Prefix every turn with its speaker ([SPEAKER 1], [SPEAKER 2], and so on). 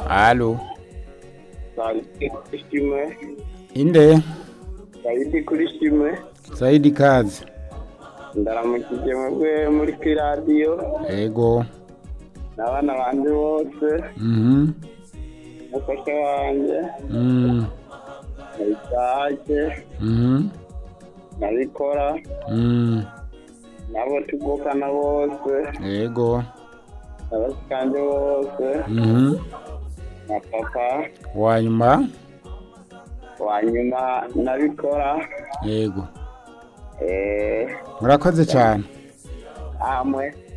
[SPEAKER 1] alo
[SPEAKER 2] Saidi kuri shimwe
[SPEAKER 1] inde
[SPEAKER 2] Saidi kuri shimwe
[SPEAKER 1] saidi kazi
[SPEAKER 2] ndaramukije mwebwe muri kuri radiyo
[SPEAKER 1] ego
[SPEAKER 2] n'abana banje bose
[SPEAKER 1] mhm
[SPEAKER 2] umufasha wanje
[SPEAKER 1] mm
[SPEAKER 2] nayisake
[SPEAKER 1] mhm
[SPEAKER 2] nabikora
[SPEAKER 1] mm
[SPEAKER 2] nabo tuvukana bose
[SPEAKER 1] ego
[SPEAKER 2] n'abashikanje bose
[SPEAKER 1] mhm
[SPEAKER 2] na papa
[SPEAKER 1] wanyuma
[SPEAKER 2] wanyuma nabikora
[SPEAKER 1] ego
[SPEAKER 2] eh
[SPEAKER 1] murakoze cyane
[SPEAKER 2] amwe